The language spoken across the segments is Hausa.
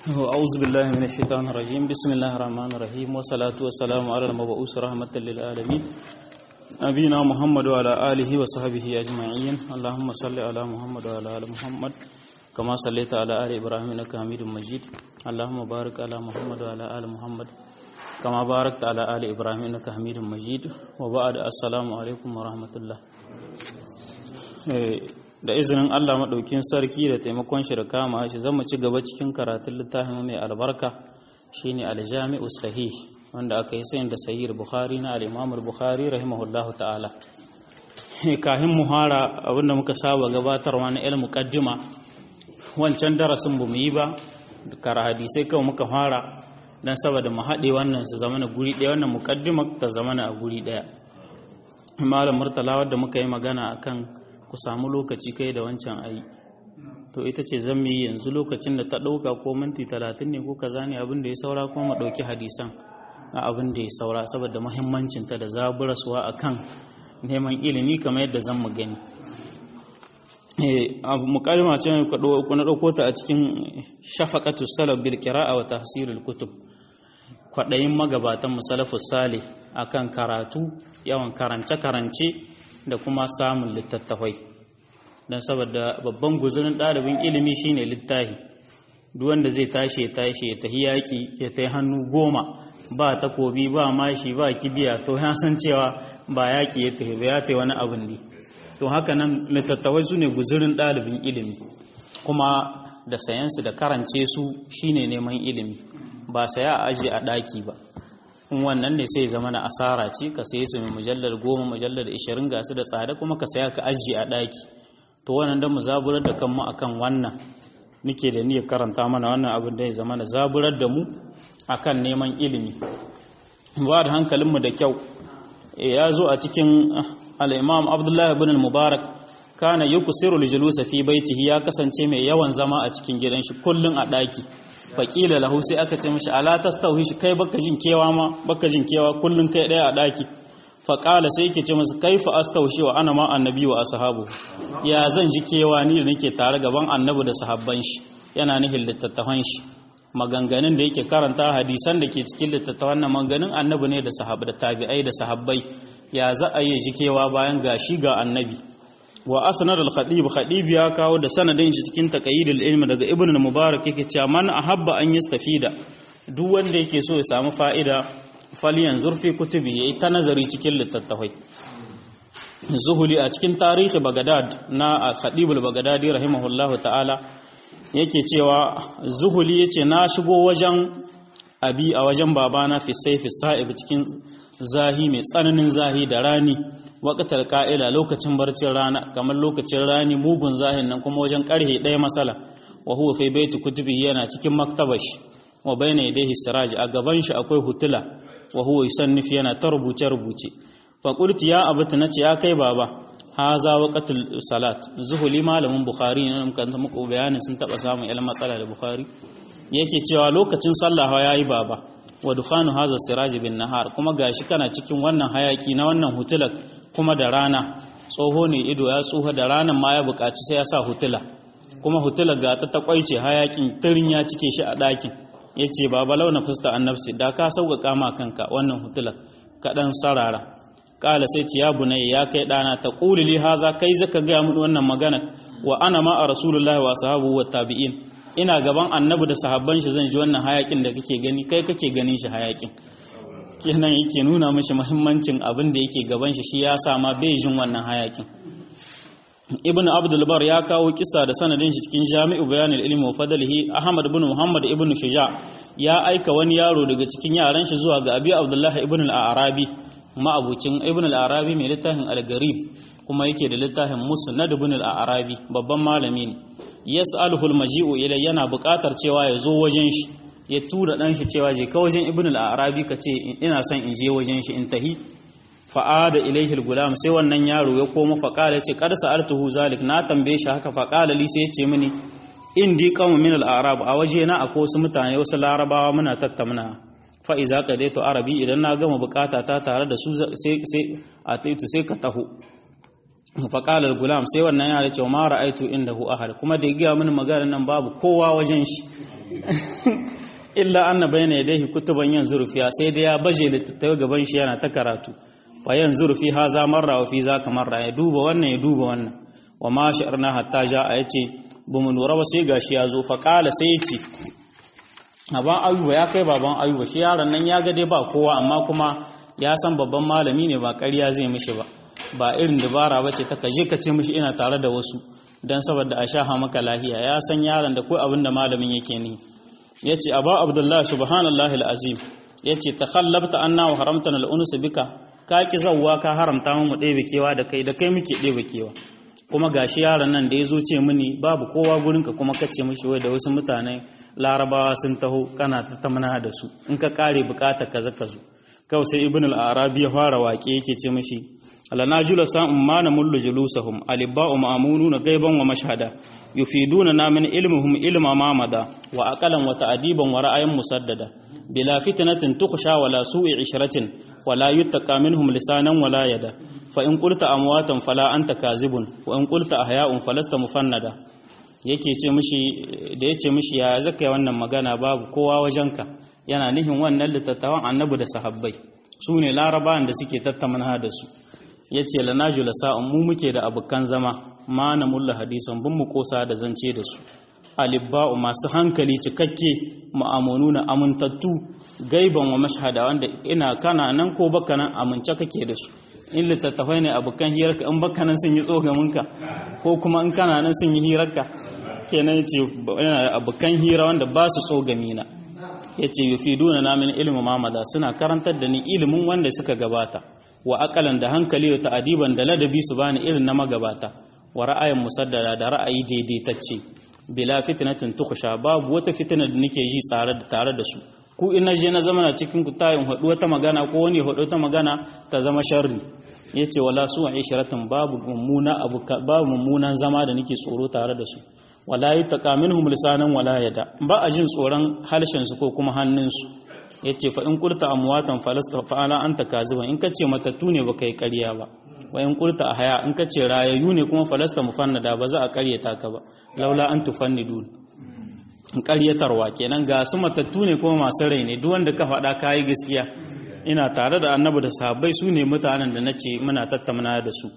أعوذ بالله من الشيطان الرجيم بسم الله الرحمن الرحيم والصلاة والسلام على المبعوث رحمة للعالمين نبينا محمد وعلى آله وصحبه أجمعين اللهم صل على محمد وعلى آل محمد كما صليت على آل إبراهيم إنك حميد مجيد اللهم بارك على محمد وعلى آل محمد كما باركت على آل إبراهيم إنك حميد مجيد وبعد السلام عليكم ورحمة الله da izinin Allah maɗaukin sarki da taimakon shi da kama shi zan mu ci gaba cikin karatun littafin mai albarka shine aljami'u sahih wanda aka yi sayin da sahih bukhari na al-imam bukhari rahimahullahu ta'ala kahin muhara abinda muka saba gabatarwa na ilmu muqaddima wancan darasin bamu yi ba kara hadisai kawai muka fara dan saboda mu haɗe wannan su zamana guri ɗaya wannan muqaddima ta zamana a guri ɗaya malam murtala wanda muka yi magana akan ku samu lokaci kai da wancan ayi to ita ce zan yi yanzu lokacin da ta ɗauka ko minti talatin ne ko kaza ne abin da ya saura kuma mu ɗauki hadisan a abin da ya saura saboda muhimmancinta da zaburaswa a kan neman ilimi kamar yadda zan mu gani abu mukalima ce ku na ɗauko ta a cikin shafaqatu salaf bil qira'a wa tahsirul kutub kwaɗayin magabatan musalafus salih akan karatu yawan karance karance da kuma samun littattafai don saboda babban guzurin ɗalibin ilimi shine littahi duk wanda zai tashi ya tashi ya tahi yaƙi ya tahi hannu goma ba takobi ba mashi ba kibiya to ya san cewa ba yaƙi ya tahi ba ya tahi wani abin ne to haka nan littattafai su ne guzurin ɗalibin ilimi kuma da sayansu da karance su shine neman ilimi ba saya a aji a ɗaki ba in wannan ne sai zama na asara ce ka saye su mai mujallar goma mujallar ishirin ga su da tsada kuma ka saya ka ajiye a ɗaki to wannan don mu zaburar da kanmu akan wannan nike da niyyar karanta mana wannan abin da ya zama na zaburar da mu akan neman ilimi ba da hankalinmu da kyau ya zo a cikin al'imam abdullahi bin mubarak kana yi kusiru lijulusa fi baitihi ya kasance mai yawan zama a cikin gidan shi kullum a ɗaki faƙila lahu sai aka ce mashi ala tastauhi shi kai baka jin kewa ma baka jin kewa kullun kai ɗaya a ɗaki faƙala sai yake ce masa kaifa astaushi wa ana ma annabi wa ashabu ya zan ji kewa ni da nake tare gaban annabi da sahabban shi yana nihin littattafan shi maganganun da yake karanta hadisan da ke cikin littattafan na maganganun annabi ne da sahabbai da tabi'ai da sahabbai ya za a yi ji kewa bayan gashi ga annabi wa asnad al-khatib khatib ya kawo da sanadin shi cikin taqayidul ilmi daga ibn al-mubarak yake cewa man ahabba an yastafida duk wanda yake so ya samu fa'ida falyan zurfi kutubi yayi ta nazari cikin littattafai zuhuli a cikin tarihi bagadad na al-khatib al-bagdadi rahimahullahu ta'ala yake cewa zuhuli yace na shigo wajen abi a wajen babana fi sayfi sa'ib cikin zahi mai tsananin zahi da rani waƙatar ƙa'ila lokacin barcin rana kamar lokacin rani mugun zahin nan kuma wajen ƙarhe ɗaya matsala wa huwa fi baiti kutubi yana cikin maktabash wa bayna yadayhi siraj a gaban shi akwai hutula wa huwa yusannif yana ta rubuce rubuce fa qultu ya abata nace ya kai baba haza waqatul salat zuhuli malamin bukhari ne muka muku bayanin sun taba samun ilmin matsala da bukhari yake cewa lokacin sallah yayi baba wa dukhanu haza siraj bin nahar kuma gashi kana cikin wannan hayaki na wannan hutulak kuma da rana tsoho ne ido ya tsoho da ranan ma ya buƙaci sai ya sa hutula kuma hutula ga ta takwaice hayakin tirin ya cike shi a ɗakin ya ce baba launa fusta annabsi da ka sauƙaƙa ma kanka wannan hutula kaɗan sarara ƙala sai ce ya bunayya ya kai ɗana ta ƙuli li haza kai zaka gaya mun wannan magana wa ana ma a rasulullahi wa sahabu wa tabi'in ina gaban annabi da sahabban shi zan ji wannan hayakin da kake gani kai kake ganin shi hayakin kenan yake nuna mashi muhimmancin abin da yake gaban shi shi ya sama bai jin wannan hayakin ibn abdul bar ya kawo kisa da sanadin shi cikin jami'u bayanul ilmi wa fadlihi ahmad ibn muhammad ibn shuja ya aika wani yaro daga cikin yaran shi zuwa ga abi abdullahi ibn al-arabi ma'abucin ibn al-arabi mai littafin al-garib kuma yake da littafin musnad ibn al-arabi babban malami ne yas'aluhu al-maji'u ila yana buƙatar cewa ya zo wajen shi ya tura ɗan shi cewa je ka wajen ibn al-arabi ka ce ina son in je wajen shi in tahi fa'ada ilaihi al-gulam sai wannan yaro ya koma faqala ce qad sa'altuhu zalik na tambaye shi haka faqala li sai ya ce mini indi qawm min al-arab a waje na akwai wasu mutane wasu larabawa muna tattauna fa iza qadaitu arabi idan na gama bukata ta tare da su sai sai a taitu sai ka taho faqala al-gulam sai wannan yaro ce ma ra'aitu indahu ahad kuma da ya ga mini magana nan babu kowa wajen shi illa anna bayna yadayhi kutuban yanzuru fiha sai da ya baje littattafai gaban shi yana ta karatu fa yanzuru fi haza marra wa fi zaka marra ya duba wannan ya duba wannan wa ma sha'arna hatta ja'a yace bamu lura ba sai gashi ya zo fa qala sai yace baban ayuba ya kai baban ayuba shi yaron nan ya ga dai ba kowa amma kuma ya san babban malami ne ba ƙarya zai mishi ba ba irin dabara ba ce ta kaje ka ce mishi ina tare da wasu don saboda a shaha maka lahiya ya san yaron da ko abin da malamin yake ni ya ce aba abdullahi subhanallahi al'azim ya ce ta khallabta anna wa haramta na al'unusu bika ka ki zawwa ka haramta mu ɗebe kewa da kai da kai muke ɗebe kewa kuma gashi yaron nan da ya zo ce mini babu kowa gurinka kuma ka ce mishi wai da wasu mutane larabawa sun taho kana ta tamana da su in ka kare bukata kaza ka zo kawai sai ibn al-arabi ya fara waƙe yake ce mishi lana jula sa'un ma na mullu julusahum alibba'u ma'amununa gaiban wa mashhada yufiduna na min ilmihum ilma ma mada wa aqalan wa ta'diban wa ra'ayin musaddada bila fitnatin tukhsha wala su'i ishratin wala yuttaqa minhum lisanan wala yada fa in qulta amwatan fala anta kazibun wa in qulta ahya'un falasta mufannada yake ce mishi da yace mishi ya zaka wannan magana babu kowa wajenka yana nihin wannan litattawan annabi da sahabbai su ne larabawan da suke tattauna da su ya ce lanaju la sa'un mu muke da abokan zama ma na mulla hadisan bin mu kosa da zance da su alibba'u masu hankali cikakke ma'amunu na amintattu gaiban wa mashhada wanda ina kana nan ko baka nan amince kake da su in littattafai ne abokan hirarka in baka nan sun yi tsogaminka ko kuma in kana nan sun yi hirarka kenan ya ce yana da abokan hira wanda ba su tsogamina ya ce yufiduna na min ilimin mamada suna karantar da ni ilimin wanda suka gabata wa akalan da hankali da ta'adiban da ladabi su bani irin na magabata wa ra'ayin musaddada da ra'ayi daidaitacce bila fitnatin tukhsha babu wata fitina da nake ji tsare da tare da su ku in je na zama na cikin ku tayin hadu wata magana ko wani hadu ta magana ta zama sharri yace wala su ishratin babu mummuna abu babu mummunan zama da nake tsoro tare da su wala yutaqa minhum lisanan wala yada ba a jin tsoron halshen su ko kuma hannun su yace fa in qulta amwatan falasta fa ala anta kaziban in kace matattu ne baka yi ƙarya ba wa in qulta ahya in kace rayayyu ne kuma falasta mufannada ba za a ƙaryata ka ba laula an tufannidun ƙaryatarwa kenan ga su matattu ne kuma masu rai ne duk wanda ka faɗa kayi gaskiya ina tare da annabi da sahabbai su ne mutanen da nace muna tattauna da su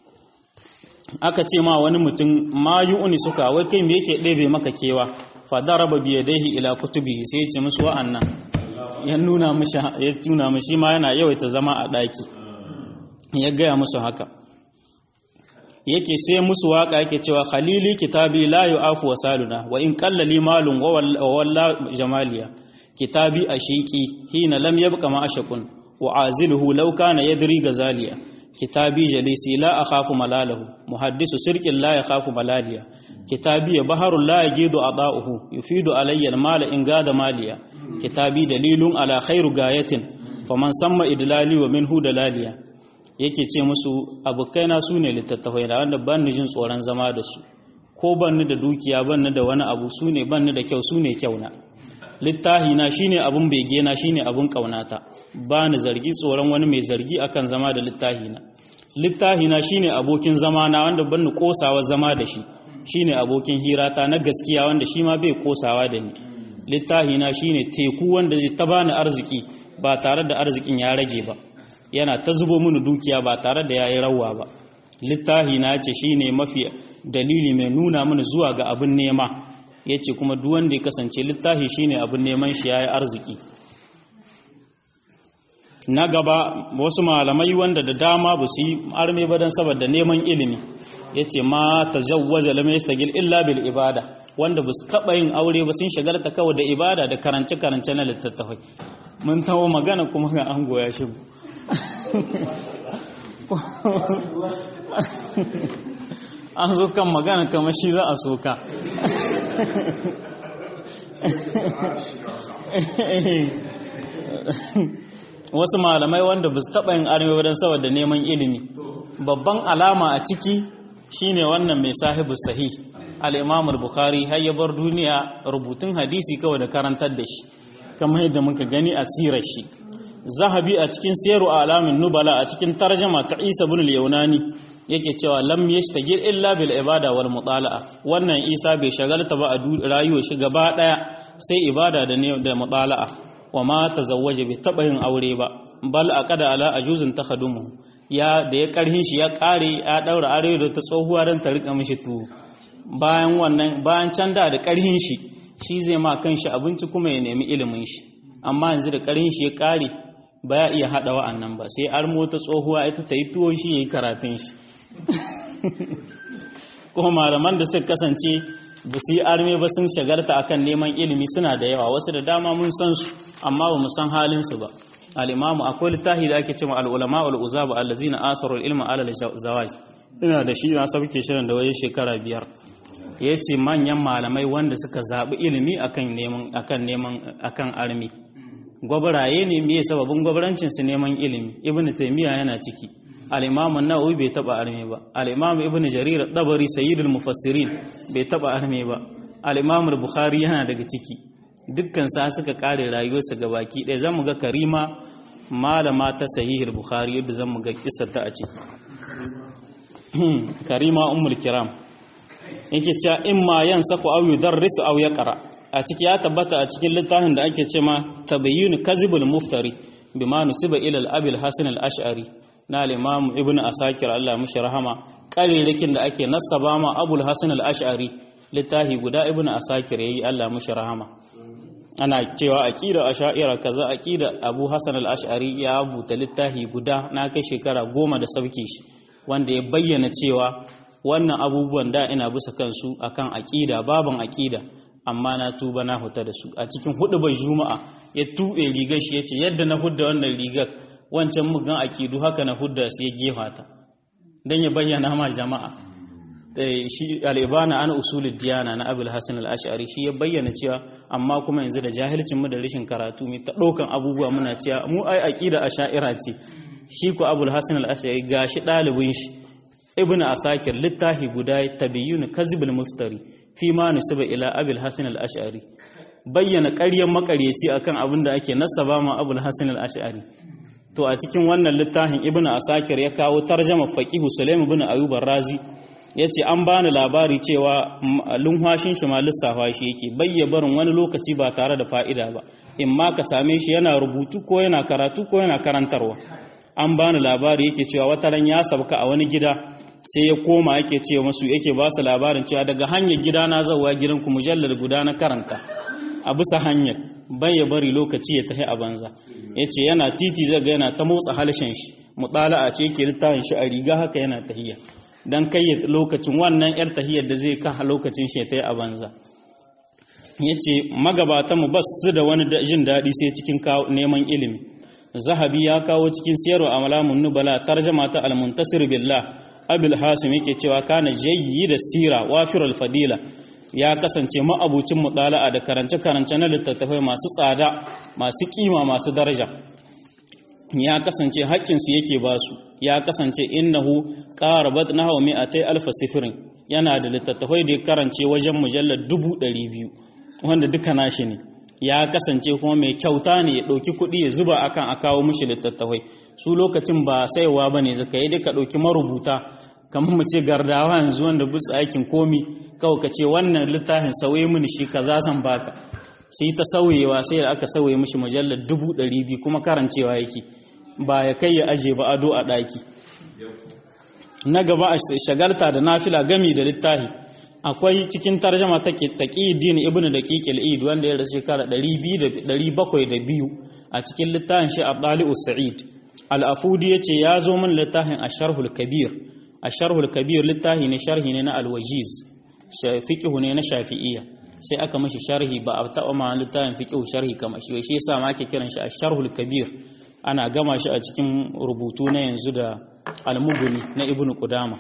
aka ce ma wani mutum ma yu'ni suka wai kai me yake ɗebe maka kewa fa daraba bi yadayhi ila kutubihi sai ya ce musu wa'annan ya nuna mishi ya tuna mishi ma yana yawaita zama a ɗaki ya gaya musu haka yake sai musu waka yake cewa khalili kitabi la yu'afu wasaluna wa in qallali malun wa walla jamaliya kitabi ashiqi hina lam yabqa ma ashaqun wa aziluhu law kana yadri gazaliya kitabi jalisi la akhafu malalahu muhaddisu sirqin la yakhafu malaliya kitabi baharul la yajidu adauhu yufidu alayya almala in gada maliya kitabi dalilun ala khairu gayatin faman samma idlali wa minhu dalaliya yake ce musu abokaina su ne littattafai da wanda ban ni jin tsoron zama da su ko ban ni da dukiya ban ni da wani abu su ne ban ni da kyau su ne kyauna littahi na shine abun bege na shine abun kaunata ba ni zargi tsoron wani mai zargi akan zama da littahi na littahi na shine abokin zama na wanda ban ni kosawa zama da shi shine abokin hirata na gaskiya wanda shi ma bai kosawa da ni littahi na shine teku wanda zai ta bani arziki ba tare da arzikin ya rage ba yana ta zubo mini dukiya ba tare da yayi rawa ba littahi na ce shine mafi dalili mai nuna mini zuwa ga abin nema yace kuma duk wanda ya kasance littahi shine abin neman shi yayi arziki na gaba wasu malamai wanda da dama ba su yi arme ba dan saboda neman ilimi yace ma tazawwaja lam yastagil illa bil ibada wanda ba su taba yin aure ba sun shagalta kawai da ibada da karance karance na littattafai mun tawo magana kuma ga an goya shi an zo kan magana kamar shi za a soka wasu malamai wanda ba su taɓa yin arme don saboda neman ilimi babban alama a ciki shine wannan mai sahibu sahih al-imam al-bukhari har ya bar duniya rubutun hadisi kawai da karantar da shi kamar yadda muka gani a tsirar shi zahabi a cikin siyaru alamin nubala a cikin tarjama ta isa bin al-yaunani yake cewa lam yashtagil illa bil ibada wal mutala'a wannan Isa bai shagalta ba a rayuwar shi gaba daya sai ibada da ne da mutala'a wa ma tazawwaja bai taba yin aure ba bal aqada ala ajuzin takhadumu ya da ya karhin shi ya kare ya daura aure da ta tsohuwa dan ta rika mishi tuwo bayan wannan bayan can da da karhin shi shi zai ma kanshi abinci kuma ya nemi ilimin shi amma yanzu da karhin shi ya kare ba ya iya haɗa wa'annan ba sai armo ta tsohuwa ita ta yi tuwo shi ya yi karatun shi kuma malaman da suka kasance ba su yi arme ba sun shagarta akan neman ilimi suna da yawa wasu da dama mun san su amma ba mu san halinsu ba al'imamu akwai littafi da ake cewa al'ulama al'uzaba allazina asarul ilma alal zawaj ina da shi na sabke shirin da waje shekara biyar ya ce manyan malamai wanda suka zaɓi ilimi akan neman akan neman akan armi gwabaraye ne me sababin gwabarancin su neman ilimi ibnu taymiya yana ciki al-imam an-nawawi bai taba arme ba al-imam ibnu jarir dabari sayyidul mufassirin bai taba arme ba al-imam al-bukhari yana daga ciki dukkan sa suka kare rayuwarsa gabaki ɗaya zamu ga karima malama ta sahihul bukhari yadda zamu ga kissar ta a ciki karima ummul kiram yake cewa imma yansaku aw yudarrisu aw yaqra a ciki ya tabbata a cikin littafin da ake cema tabayyun kazibul muftari bima nusiba ila al-abil hasan al-ash'ari na al-imam ibnu asakir Allah mushi rahama qaririkin da ake nasaba ma abul hasan al-ash'ari littafi guda ibnu asakir yayi Allah mushi rahama ana cewa aqida ash'ira kaza aqida abu hasan al-ash'ari ya buta littafi guda na kai shekara goma da sauke shi wanda ya bayyana cewa wannan abubuwan da ina bisa kansu akan aqida baban aqida amma na tuba na huta da su a cikin hudu bai juma'a ya tuɓe rigar shi ya ce yadda na hudda wannan rigar wancan mugan akidu haka na hudda su ya gefa ta don ya bayyana ma jama'a shi al'ibana ana usulul diyana na abul hasan al-ash'ari shi ya bayyana cewa amma kuma yanzu da jahilcin mu da rashin karatu mu ta ɗaukan abubuwa muna cewa mu ai aqida asha'ira ce shi ko abul hasan al-ash'ari gashi ɗalibin shi ibnu asakir littafi guda tabiyyun kazibul muftari fi ma nusiba ila abil hasan al-ash'ari bayyana ƙaryan makaryaci akan abin da ake nasaba ma abul hasan al-ash'ari to a cikin wannan littafin ibnu asakir ya kawo tarjama faqihu sulaim ibn ayyub ar-razi yace an bani labari cewa lunhwashin shi ma lissafa shi yake bayya barin wani lokaci ba tare da fa'ida ba in ma ka same shi yana rubutu ko yana karatu ko yana karantarwa an bani labari yake cewa wata ran ya sabka a wani gida sai ya koma yake ce masu yake ba su labarin cewa daga hanyar gida na zauwa gidanku mujallar guda na karanta a bisa hanyar bai ya bari lokaci ya tafi a banza ya ce yana titi zaga yana ta motsa halshen shi mutala a ce ke littafin shi a riga haka yana tahiya don kai lokacin wannan yar tahiyar da zai kaha lokacin shi ya tafi a banza ya ce magabatan mu bas su da wani jin daɗi sai cikin neman ilimi zahabi ya kawo cikin siyarwa a malamun nubala tarjama ta almuntasir billah abil hasim yake cewa kana jayyi da sira wafirul fadila ya kasance ma'abucin mutala'a da karance-karance na littattafai masu tsada masu kima masu daraja ya kasance haƙƙinsu yake ba su ya kasance innahu qarabat nahwa mi'atay alf sifrin yana da littattafai da ya karance wajen mujallar dubu ɗari biyu wanda duka nashi ne ya kasance kuma mai kyauta ne ya ɗauki kuɗi ya zuba akan a kawo mushi littattafai su lokacin ba saiwa ba ne zaka yi duka ɗauki marubuta kamar mu ce gardawa yanzu wanda busu aikin komi kawai ka ce wannan littafin sauye mini shi kaza zan baka sai ta sauyewa sai da aka sauye mishi mujallar dubu ɗari biyu kuma karancewa yake ba ya kai ya aje ba ado a ɗaki na gaba a shagalta da nafila gami da littafi akwai cikin tarjama ta taqiyuddin ibnu daqiq al-eid wanda ya rasu shekara 702 a cikin littafin shi Abdali'u Sa'id al-Afudi yace ya zo min littafin Asharhul Kabir Asharhul Kabir littafi ne sharhi ne na al-Wajiz fiqhu ne na Shafi'iyya sai aka mashi sharhi ba a taɓa ma littafin fiqhu sharhi kamar shi shi yasa ma ake kiran shi Asharhul Kabir ana gama shi a cikin rubutu na yanzu da al-Mughni na Ibn Qudama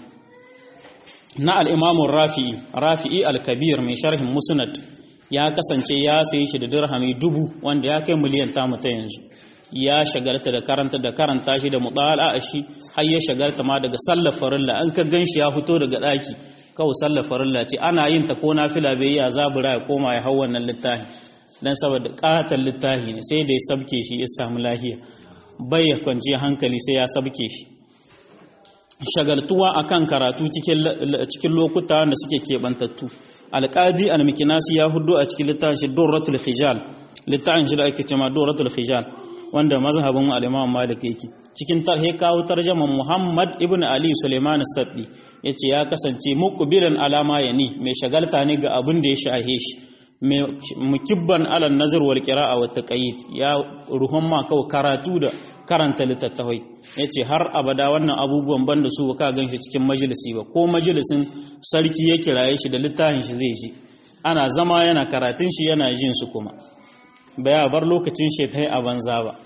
na al'imamun rafi'i rafi'i al-kabir mai sharhin musnad ya kasance ya sayi shi da dirhami dubu wanda ya kai miliyan tamu ta yanzu ya shagalta da karanta da karanta shi da mutala a shi har ya shagalta ma daga sallar farilla an ka gan shi ya fito daga ɗaki kawai sallar farilla ce ana yin ta ko nafila bai ya zabura ya koma ya hau wannan littafi dan saboda ƙatar littafi ne sai da ya sabke shi ya samu lahiya bai ya kwanci hankali sai ya sabke shi shagaltuwa akan karatu cikin lokuta wanda suke keɓantattu alƙadi almikinasi ya hudu a cikin littafin shi durratul hijal littafin shi da ake cewa durratul hijal wanda mazhabin al-imam malik yake cikin tarhe kawo tarjaman muhammad ibn ali suleiman saddi yace ya kasance muqbilan alama yani mai shagalta ne ga abin da ya shahe shi mukibban alal nazar wal qira'a wat taqayid ya ruhun ma kawai karatu da karanta littattafai yace har abada wannan abubuwan banda su ka ganshi cikin majalisi ba ko majalisin sarki ya kiraye shi da littafin shi zai ji ana zama yana karatun shi yana jin su kuma baya bar lokacin shi ta a banza ba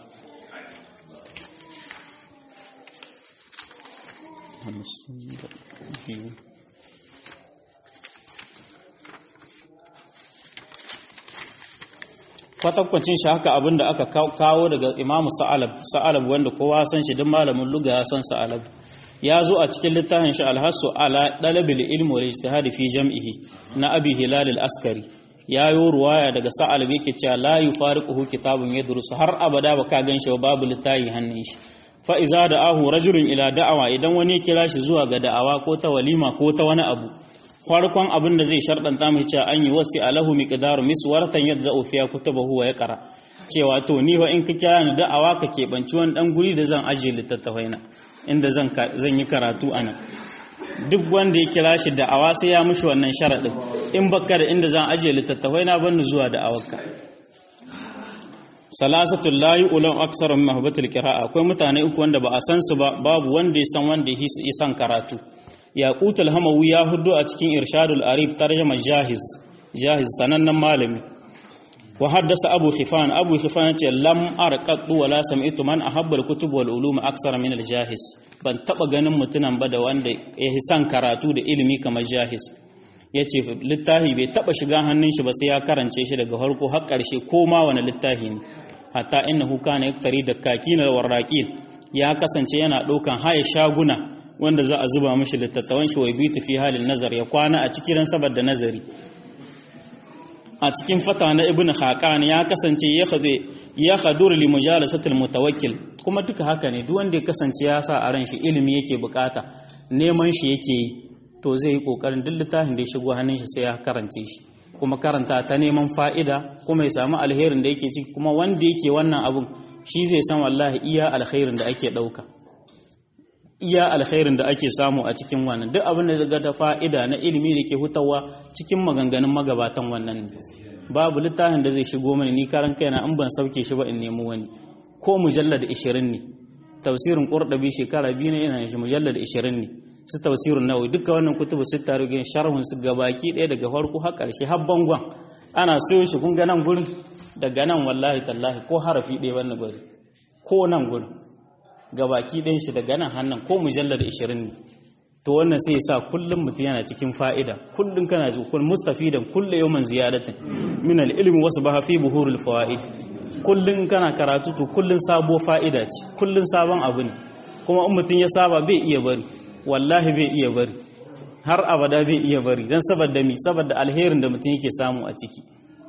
kwatankwacin shi haka abin da aka kawo daga imamu sa'alab sa'alab wanda kowa san shi duk malamin luga ya san sa'alab ya zo a cikin littafin shi alhassu ala dalabil ilmi wal ijtihad fi jam'ihi na abi hilal al askari ya yi ruwaya daga sa'alab yake cewa la yufariquhu kitabun yadrusu har abada baka ganshi babu littafi hannun shi fa iza da'ahu rajulun ila da'awa idan wani ya kira shi zuwa ga da'awa ko ta walima ko ta wani abu farkon abin da zai sharɗanta mai cewa an yi wasi alahu miqdaru miswaratan yadda ufiya kutubahu wa yaqra cewa to ni wa in ka kira ni da'awa ka keɓanci wani ɗan guri da zan ajiye littattafai na inda zan zan yi karatu anan duk wanda ya kira shi da'awa sai ya mushi wannan sharaɗin in baka da inda zan ajiye littattafai na ban zuwa da'awarka salasatul layi ulan aksara min mahbatul qira'a akwai mutane uku wanda ba a san su ba babu wanda ya san wanda ya san karatu yaqut al-hamawi ya hudu a cikin irshadul arif tarjama jahiz jahiz sanannen malami wa haddasa abu khifan abu khifan ce lam arqatu wala sami'tu man ahabba al-kutub wal ulum aksara min al-jahiz ban taba ganin mutunan ba da wanda ya san karatu da ilimi kamar jahiz yace littafi bai taba shiga hannun shi ba sai ya karance shi daga farko har karshe ko ma wani littafi ne hatta innahu kana yaktari da kakina warraqin ya kasance yana daukan haya shaguna wanda za a zuba mashi littattafan shi wai bitu fi halin nazar ya kwana a cikin saboda nazari a cikin fata na ibn haqan ya kasance ya khade ya khadur li mujalasatil mutawakkil kuma duka haka ne duk wanda ya kasance ya sa a ran shi ilimi yake bukata neman shi yake yi to zai yi kokarin duk littafin da ya shigo hannun shi sai ya karance shi kuma karanta ta neman fa'ida kuma ya samu alherin da yake ciki kuma wanda yake wannan abun shi zai san wallahi iya alkhairin da ake dauka iya alkhairin da ake samu a cikin wannan duk abin da daga da fa'ida na ilimi da ke hutawa cikin maganganun magabatan wannan ne babu littafin da zai shigo mani ni karan kaina in ban sauke shi ba in nemi wani ko mujallad 20 ne tafsirin qurdabi shekara biyu ne ina shi mujallad 20 ne su tafsirun nawawi duka wannan kutubu sita rugin sharhun su gabaki ɗaya daga farko har ƙarshe har bangon ana sayo shi kun ga nan gurin daga nan wallahi tallahi ko harafi ɗaya wannan bari ko nan gurin gabaki ɗayan shi daga nan hannun ko mujallar 20 ne to wannan sai ya sa kullum mutum yana cikin fa'ida kullum kana ji kun mustafidan kullu yawman ziyadatin min al-ilmi wasu ba fi buhurul fawaid kullum kana karatu to kullum sabo fa'ida ce kullum sabon abu ne kuma in mutum ya saba bai iya bari wallahi bai iya bari har abada bai iya bari dan saboda mi saboda alherin da mutum yake samu a ciki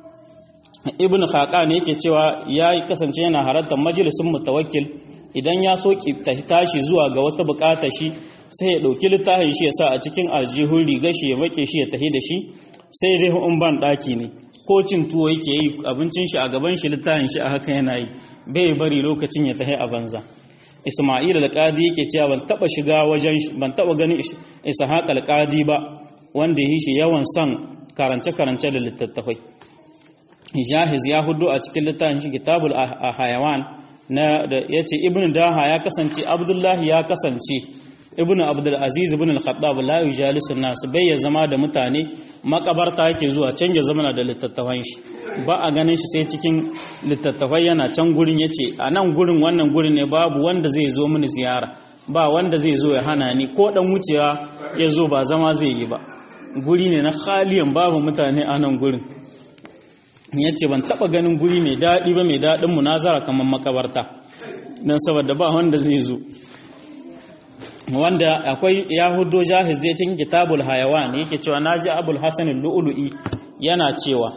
ibn khaqan yake cewa ya kasance yana halartar majalisun mutawakkil idan ya so tashi zuwa ga wata bukata shi sai ya dauki littafin shi ya sa a cikin aljihun rigar shi ya make shi ya tahi da shi sai dai in ban daki ne ko cin tuwo yake yi abincin shi a gaban shi littafin shi a haka yana yi bai bari lokacin ya tahi a banza Isma'il al-Qadi yake cewa ban taba shiga wajen ban taba ganin Ishaq al-Qadi ba wanda yi shi yawan son karance karance da littattafai Jahiz ya hudu a cikin littafin shi Kitabul Hayawan na da yace Ibn Daha ya kasance Abdullahi ya kasance Ibn Abdul Aziz ibn al-Khattab la yujalisu nas bai ya zama da mutane makabarta yake zuwa can ya zama da littattafan shi ba a ganin shi sai cikin littattafai yana can gurin yace a nan gurin wannan gurin ne babu wanda zai zo mini ziyara ba wanda zai zo ya hana ni ko dan wucewa ya zo ba zama zai yi ba guri ne na khaliyan babu mutane a nan gurin ya ce ban taba ganin guri mai daɗi ba mai daɗin munazara kamar makabarta don saboda ba wanda zai zo wanda akwai yahudo jahiz zai cikin kitabul hayawan yake cewa naji abul hasan lu'lu'i yana cewa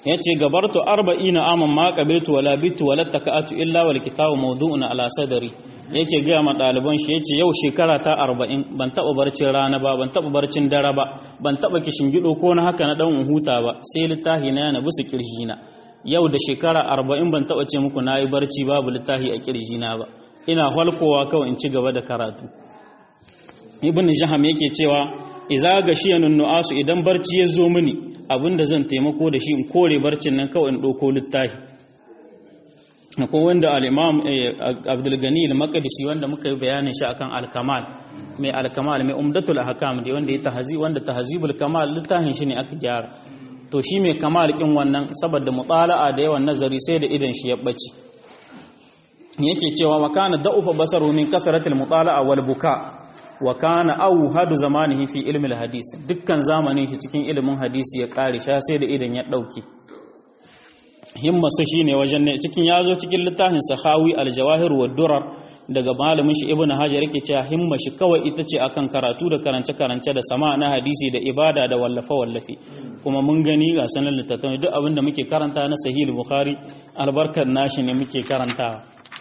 yace gabartu arba'ina aman ma qabiltu wala bitu wala taka'atu illa wal kitabu mawdu'un ala sadri yake gaya ma ɗaliban shi yace yau shekara ta arba'in ban taɓa barcin rana ba ban taɓa barcin dare ba ban taɓa kishin gido ko na haka na ɗan huta ba sai littafi na yana bisa kirjina yau da shekara arba'in ban taɓa ce muku na yi barci babu littafi a kirjina ba ina halkowa kawai in ci gaba da karatu ibn jaham yake cewa iza ga shiyanun nu'asu idan barci ya zo mini abinda zan taimako da shi in kore barcin nan kawai in ɗauko littafi akwai wanda al-imam Abdul Gani al-Maqdisi wanda muka yi bayanin shi akan al-Kamal mai al-Kamal mai Umdatul Ahkam da wanda ya tahzi wanda tahzibul kamal littafin shi ne aka gyara to shi mai kamal kin wannan saboda mutala'a da yawan nazari sai da idan shi ya bace yake cewa wa kana da'ufa basaru min kasratil mutala'a wal buka wa kana awhadu zamanihi fi ilmi al-hadis dukkan zamanin shi cikin ilimin hadisi ya kare sha sai da idan ya dauke himmarsa shine wajen ne cikin yazo cikin littafin sahawi al-jawahir wa durar daga malamin shi ibnu hajar yake cewa himma shi kawai ita ce akan karatu da karance karance da sama na hadisi da ibada da wallafa wallafi kuma mun gani ga sanan littattafai duk abinda muke karanta na sahih bukhari albarkar nashi ne muke karantawa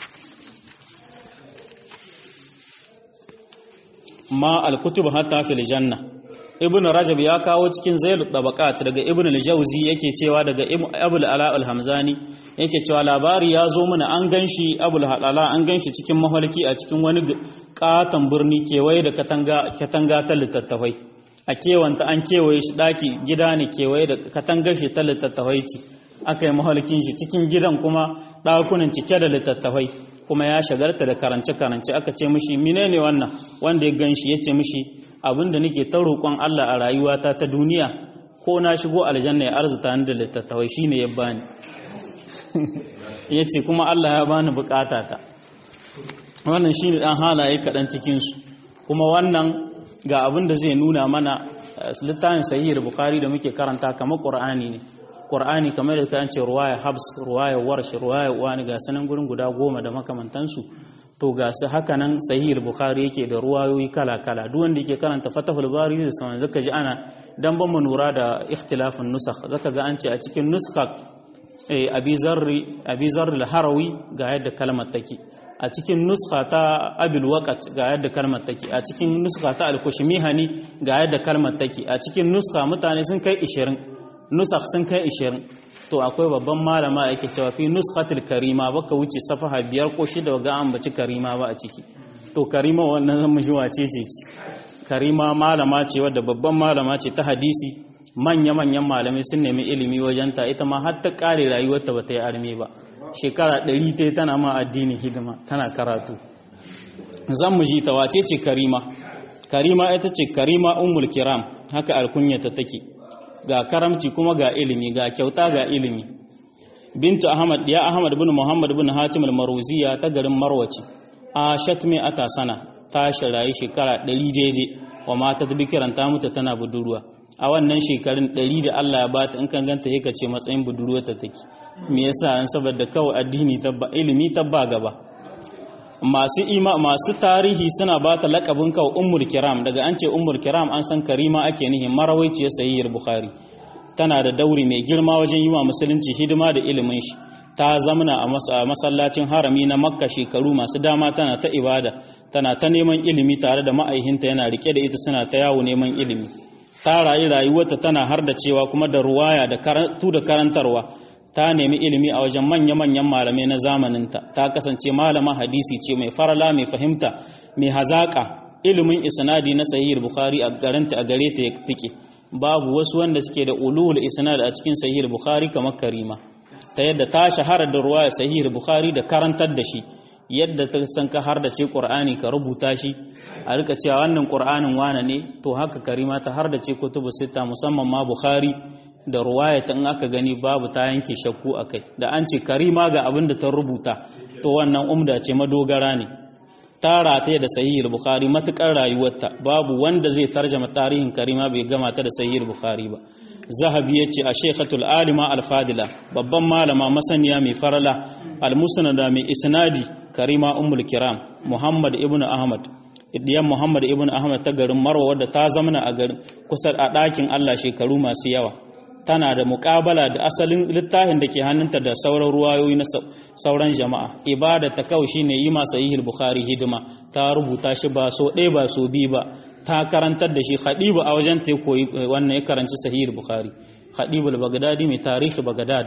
ma al-kutub hatta fil janna ibn rajab ya kawo cikin zailul tabaqat daga ibn al-jawzi yake cewa daga abul ala al-hamzani yake cewa labari ya zo mana an ganshi abul halala an ganshi cikin mahalki a cikin wani katon birni kewaye da katanga katanga ta littattafai a kewanta an kewaye shi daki gida ne kewaye da katangar shi ta littattafai ce aka yi mahalkin shi cikin gidan kuma dakunan cike da littattafai kuma ya shagarta da karance-karance aka ce mishi menene wannan wanda ya ganshi ya ce mishi abinda nake ta roƙon Allah a rayuwata ta duniya ko na shigo aljanna ya arzuta ni da littattafai shine ya bani yace kuma Allah ya bani bukata ta wannan shine dan halaye kaɗan cikin su kuma wannan ga abin da zai nuna mana littafin sahih bukhari da muke karanta kamar qur'ani ne qur'ani kamar da kan ce ruwaya habs ruwaya warsh ruwaya wani ga sanan gurin guda goma da makamantansu to ga su haka nan sahih bukhari yake da ruwayoyi kala kala duk wanda yake karanta fatahul bari da sanan zaka ji ana dan ban mu nura da ikhtilafin nusakh zaka ga an ce a cikin nuskha eh abi zarri abi zarri al-harawi ga yadda kalmar take a cikin nuskha ta abil waqat ga yadda kalmar take a cikin nuskha ta al-kushmihani ga yadda kalmar take a cikin nuskha mutane sun kai 20 nusakh sun kai 20 to akwai babban malama yake cewa fi nuskhatil karima baka wuce safaha biyar ko shida ga an baci karima ba a ciki to karima wannan zan mushi wace ce ce karima malama ce wadda babban malama ce ta hadisi manya manyan malamai sun nemi ilimi wajenta ita ma har ta kare rayuwarta ba ta yi arme ba shekara ɗari ta tana ma addinin hidima tana karatu zan mu ji ta wace ce karima karima ita ce karima ummul kiram haka alkunyata take ga karamci kuma ga ilimi ga kyauta ga ilimi bintu ahmad ya ahmad bin muhammad bin hatim al-maruziya ta garin marwaci a shatmi ata sana ta shirayi shekara 100 daidai wa mata ta bikiran ta mutu tana budurwa a wannan shekarun 100 da Allah ya bata in kan ganta yake ce matsayin budurwa ta take me yasa an saboda kawai addini tabba ilimi tabba gaba masu ima masu tarihi suna ba ta lakabin kawo ummul kiram daga an ce ummul kiram an san karima ake nihin marawaiciyar sahiyyar bukhari tana da dauri mai girma wajen yi wa musulunci hidima da ilimin shi ta zamana a masallacin harami na makka shekaru masu dama tana ta ibada tana ta neman ilimi tare da ma'aihinta yana rike da ita suna ta yawo neman ilimi ta rayu rayuwarta tana har da cewa kuma da ruwaya da karatu da karantarwa ta nemi ilimi a wajen manya-manyan malamai na zamaninta ta kasance malama hadisi ce mai farala mai fahimta mai hazaƙa ilimin isnadi na sahihul bukhari a garanta a gare ta ya tike babu wasu wanda suke da ulul isnad a cikin sahihul bukhari kamar karima ta yadda ta shahara da ruwaya sahihul bukhari da karantar da shi yadda ta san ka har da ce qur'ani ka rubuta shi a rika cewa wannan qur'anin wane ne to haka karima ta har da ce kutubu sita musamman ma bukhari da ruwaya ta in aka gani babu ta yanke shakku a kai da an ce karima ga abin da ta rubuta to wannan umda ce madogara ne ta rataye da sahihul bukhari matukar rayuwarta babu wanda zai tarjama tarihin karima bai gama ta da sahihul bukhari ba zahabi ya ce a shekhatul alima alfadila babban malama masaniya mai farala almusnada mai isnadi karima ummul kiram muhammad ibnu ahmad idiyan muhammad ibnu ahmad ta garin marwa wadda ta zamana a garin kusa a ɗakin allah shekaru masu yawa tana da muƙabala da asalin littafin da ke hannunta da sauran ruwayoyi na sauran jama'a ibada ta kawai shine yi masa yi bukhari hidima ta rubuta shi ba so ɗaya ba so biyu ba ta karantar da shi khadibu a wajen ta koyi wannan ya karanci sahih bukhari khadibu al-baghdadi mai tarihi baghdad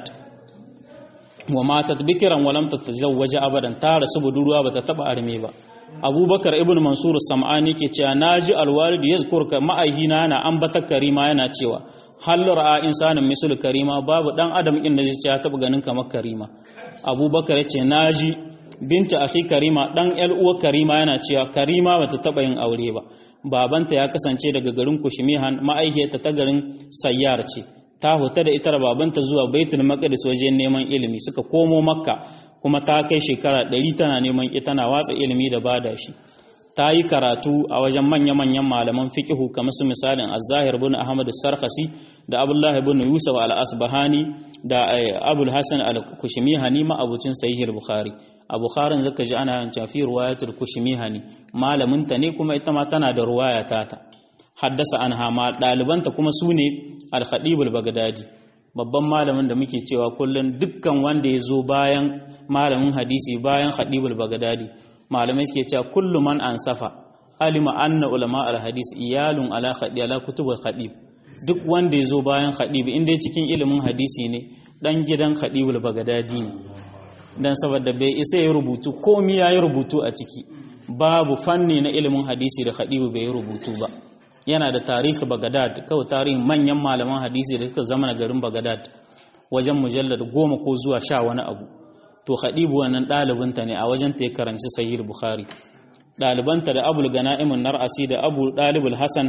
wa matat bikran wa lam tatazawwaj abadan ta rasu budurwa bata taba arme ba abubakar ibn mansur sam'ani ke cewa naji alwalid yazkur ka ma'aihina yana ambata karima yana cewa hal ra'a insanin misul karima babu dan adam din da zai ce ya taba ganin kamar karima abubakar yace naji binta akhi karima dan yar uwa karima yana cewa karima bata taba yin aure ba babanta ya kasance daga garin kushmihan ma'aihiyarta ta garin sayyar ce ta huta da ita da babanta zuwa baitul maqdis wajen neman ilimi suka komo makka kuma ta kai shekara ɗari tana neman ita tana watsa ilimi da bada shi ta yi karatu a wajen manya-manyan malaman fiqihu kamar su misalin az-zahir bin ahmad sarkhasi da abdullahi bin yusuf al-asbahani da abul hasan al-kushmihani ma abucin sahih al-bukhari a bukharin zaka ji ana yin tafi riwayatul kushmihani malamin ta ne kuma ita ma tana da ruwaya tata haddasa anha ma ɗalibanta kuma su ne al-khatib al-baghdadi babban malamin da muke cewa kullum dukkan wanda ya zo bayan malamin hadisi bayan khadibul bagdadi malamai suke cewa kullu man ansafa alima anna ulama al hadis iyalun ala khadi ala kutubul khadib duk wanda ya zo bayan khadib inda cikin ilimin hadisi ne dan gidan khadibul bagdadi ne dan saboda bai isa ya rubutu komai ya yi rubutu a ciki babu fanni na ilimin hadisi da khadibu bai yi rubutu ba yana da tarihi Bagadad kawai tarihin manyan malaman hadisi da suka zama na garin Bagadad wajen mujallar goma ko zuwa sha wani abu to Khadibu wannan ɗalibinta ne a wajen ta ya karanci Sahih Bukhari ɗalibanta da Abul Gana'imun Nar'asi da Abu Dalibul Hasan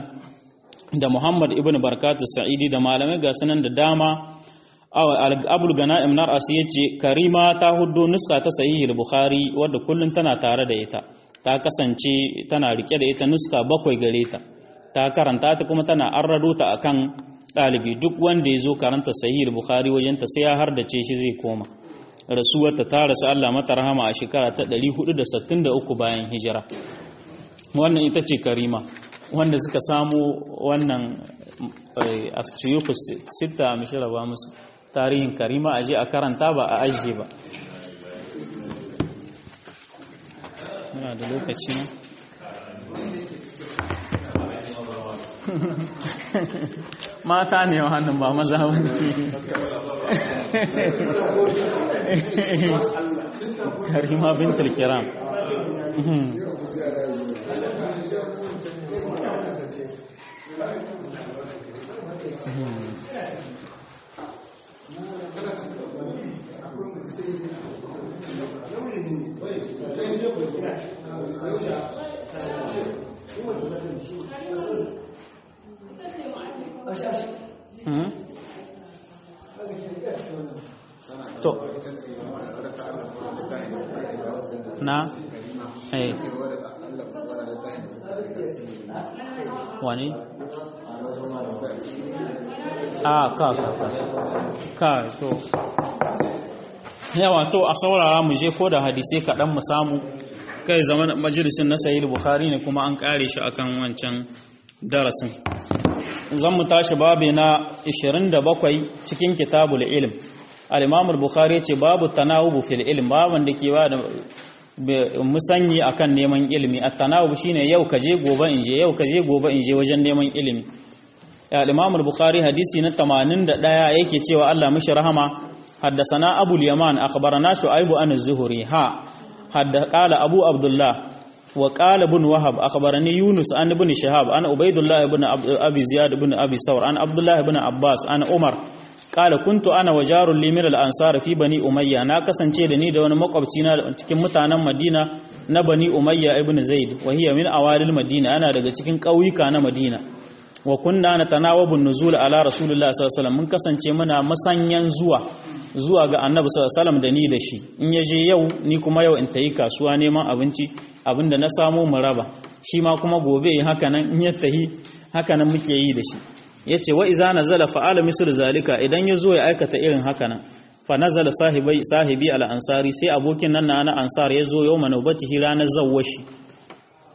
da Muhammad ibn Barkatu Sa'idi da malamai ga sanan da dama Abul Gana'im Nar'asi yace Karima ta huddo nuska ta Sahih Bukhari wadda kullun tana tare da ita ta kasance tana rike da ita nuska bakwai gare ta ta karanta ta kuma tana arrado ta akan ɗalibi duk wanda ya zo karanta sahih bukhari wajenta sai ya hardace shi zai koma rasuwarta ta rasu Allah mata rahama a shekara ta 463 bayan hijira wannan ita ce karima wanda suka samu wannan asiyuku sita mishira ba musu tarihin karima aje a karanta ba a ajiye ba muna da lokaci ne mata ne wannan ba maza ba ne karima bintul kiram to na eh wani a ka ka ka ka to yawa to a saurara mu je ko da hadisai kaɗan mu samu kai zaman majalisin na sahih bukhari ne kuma an kare shi akan wancan darasin zan mu tashi babu na 27 cikin kitabul ilm al-imam al-bukhari ce babu tanawubu fil ilm baban da ke ba da musanyi akan neman ilimi at-tanawub shine yau kaje gobe in je yau kaje gobe in je wajen neman ilimi al-imam al-bukhari hadisi na 81 yake cewa Allah mishi rahama حدثنا أبو اليمان أخبرنا شعيب عن الزهري ها حد قال أبو عبد الله وقال ابن وهب أخبرني يونس عن ابن شهاب عن عبيد الله بن أبي زياد بن أبي ثور عن عبد الله بن عباس عن عمر قال كنت أنا وجار لي من الأنصار في بني أمية أنا kasance da ni da wani makwabci na cikin mutanen Madina na Bani Umayya ibn Zaid wa hiya min awalil Madina ana daga cikin ƙauyuka na Madina wa kunna natanawabu nuzul ala rasulillah sallallahu alaihi wasallam mun kasance muna masanyan zuwa zuwa ga annabi sallallahu da ni da shi in ya je yau ni kuma yau in tayi kasuwa neman abinci abinda na samu mu raba shi ma kuma gobe yi haka nan in ya tahi haka nan muke yi da shi yace wa iza nazala fa'ala mislu zalika idan ya zo ya aikata irin haka nan fa nazala sahibi sahibi al ansari sai abokin nan na ansar ya zo yau manubatihi ranar zawwashi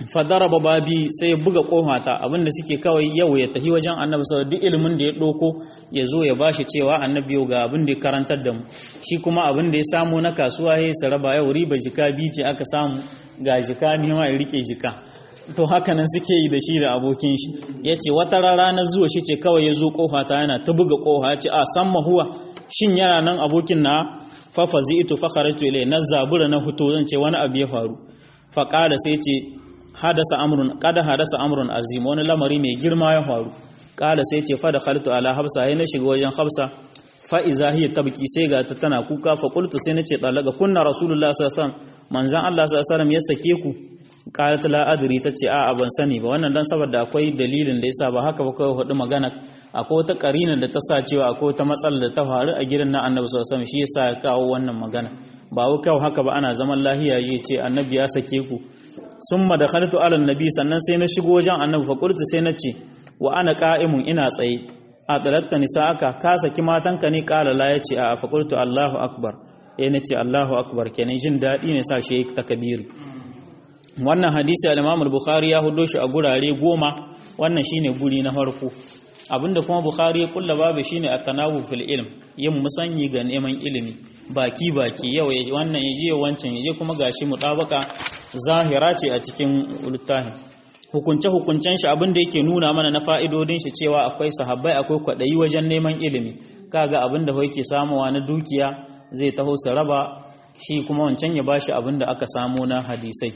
fadaraba babi sai ya buga kohata abinda suke kawai yau ya tafi wajen annabi sau duk ilimin da ya ɗoko ya zo ya bashi cewa annabi yau ga abin da ya karantar da mu shi kuma abin da ya samu na kasuwa ya sa raba yau riba jika biyu ce aka samu ga jika nema ya rike jika to haka nan suke yi da shi da abokin shi ya ce wata rana na zuwa shi ce kawai ya zo kohata yana ta buga koha ya ce a san mahuwa shin yana nan abokin na fafazi ito fakharatu ilai na zabura na huto zan ce wani abu ya faru faƙada sai ce hadasa amrun kada hadasa amrun azim wani lamari mai girma ya faru kala sai ce fa da khaltu ala hafsa sai na shiga wajen hafsa fa iza hiya tabki sai ga ta tana kuka fa qultu sai nace talaga kunna rasulullah sallallahu alaihi wasallam manzan Allah sallallahu alaihi wasallam ya sake ku qalat la adri tace a ban sani ba wannan dan saboda akwai dalilin da yasa ba haka ba kawai hudu magana akwai wata karina da ta sa cewa akwai wata matsala da ta faru a gidan na annabi sallallahu alaihi wasallam shi yasa ya kawo wannan magana ba wai kawai haka ba ana zaman lahiya yi ce annabi ya sake ku summa dakhaltu ala annabi sannan sai na shigo wajen annabi fa qultu sai na ce wa ana qa'imun ina tsaye a talakta nisa'aka ka saki matanka ne qala la yace a fa qultu allahu akbar eh nace allahu akbar kenan jin dadi ne sa shi takbiri wannan hadisi al-imam al-bukhari ya hudo shi a gurare goma wannan shine guri na farko abinda kuma bukhari ya kulla babu shine at-tanawu fil ilm yin musanyi ga neman ilimi baki baki yau ya wannan ya je wancan ya je kuma gashi mutabaka zahira ce a cikin littafin hukunce hukuncen shi abinda yake nuna mana na fa'idodin shi cewa akwai sahabbai akwai kwadayi wajen neman ilimi kaga abinda yake samuwa na dukiya zai taho su raba shi kuma wancan ya bashi abinda aka samu na hadisai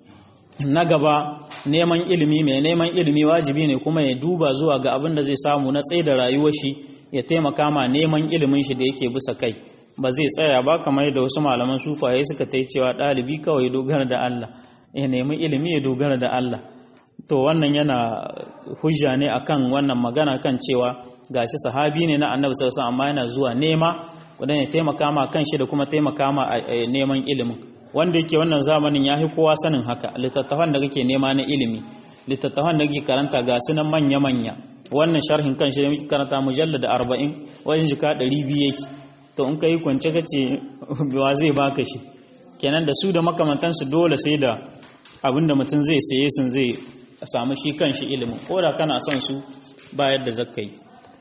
na gaba neman ilimi mai neman ilimi wajibi ne kuma ya duba zuwa ga abin da zai samu na tsaye da rayuwar shi ya taimaka ma neman ilimin shi da yake bisa kai ba zai tsaya ba kamar da wasu malaman sufaye suka ta cewa ɗalibi kawai dogara da Allah ya nemi ilimi ya dogara da Allah to wannan yana hujja ne akan wannan magana kan cewa gashi sahabi ne na annabi sallallahu alaihi amma yana zuwa nema kudan ya taimaka ma kanshi da kuma taimaka ma neman ilimin wanda yake wannan zamanin ya fi kowa sanin haka littattafan da kake nema na ilimi littattafan da kake karanta ga sunan manya-manya wannan sharhin kan shi da muke karanta mujallada arba'in wajen jika ɗari biyu yake to in ka yi kwance ka ce wa zai baka shi kenan da su da makamantansu dole sai da abin da mutum zai saye sun zai samu shi kan shi ilimin ko da kana son su ba yadda zakka yi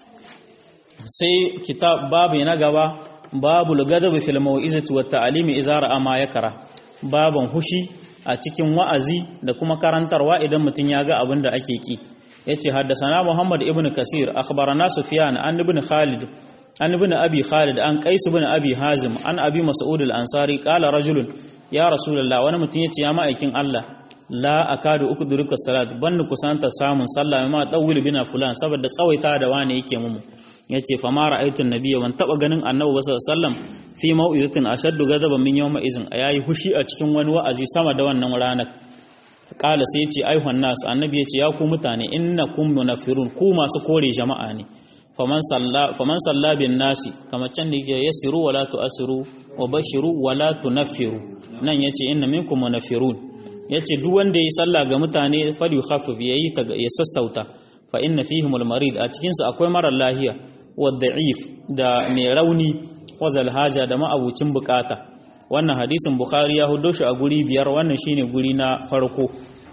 sai kitab babu na gaba babu lugadabi fil mau'izati wat ta'limi idza ra'a ma yakara baban hushi a cikin wa'azi da kuma karantarwa idan mutun ya ga abin da ake ki yace haddathana Muhammad ibn Kasir akhbarana Sufyan an ibn Khalid an ibn Abi Khalid an Qais ibn Abi Hazim an Abi Mas'ud al-Ansari qala rajulun ya Rasulullah wani mutun yace ya ma'aikin Allah la akadu ukduruka salat banni kusanta samun sallah ma dawil bina fulan saboda tsawaita da wani yake mumu yace fa ma ra'aytu an-nabiyya ban taba ganin annabi sallallahu alaihi wasallam fi mau'izatin ashaddu ghadaban min yawma izin yayi hushi a cikin wani wa'azi sama da wannan ranar kala sai yace ayyuhan nas annabi yace ya ku mutane innakum munafirun ku masu kore jama'a ne faman salla faman salla bin nasi kamar can da yake yasiru wala tu'asiru wa bashiru wala tunaffiru nan yace inna minkum munafirun yace duk wanda yayi sallah ga mutane fal yukhaffif yayi ya sassauta fa inna fihim al-marid a cikin su akwai marar lahiya wadda'if da mai rauni wazal haja da ma'abucin bukata wannan hadisin bukhari ya hudo shi a guri biyar wannan shine guri na farko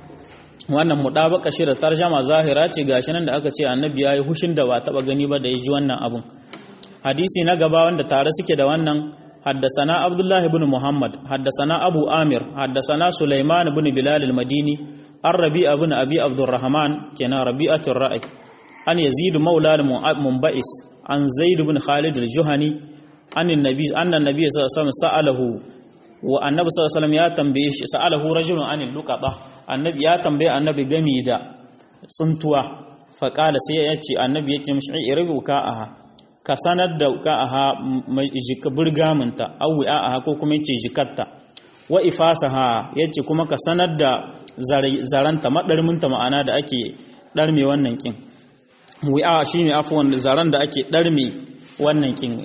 wannan mudabaka shi da tarjama zahira ce gashi nan da aka ce annabi yayi hushin da ba taba gani ba da yaji wannan abun hadisi na gaba wanda tare suke da wannan حدثنا عبد الله بن محمد حدثنا أبو آمر حدثنا سليمان بن بلال المديني الربيع بن أبي عبد الرحمن كان ربيعة الرأي أن يزيد مولى المنبئس عن زيد بن خالد الجهني أن النبي أن النبي صلى الله عليه وسلم سأله والنبي صلى الله عليه وسلم يا تنبيه سأله رجل عن اللقطة النبي يا تنبيه النبي جميدا صنتوا فقال سيأتي النبي يتي مش إربو كاءها ka sanar da ka'aha burgaminta au aha ko kuma yace jikatta wa ifasaha yace kuma ka sanar da zaranta madarminta ma'ana da ake darme wannan kin wi'a shine afwan zaran da ake darme wannan kin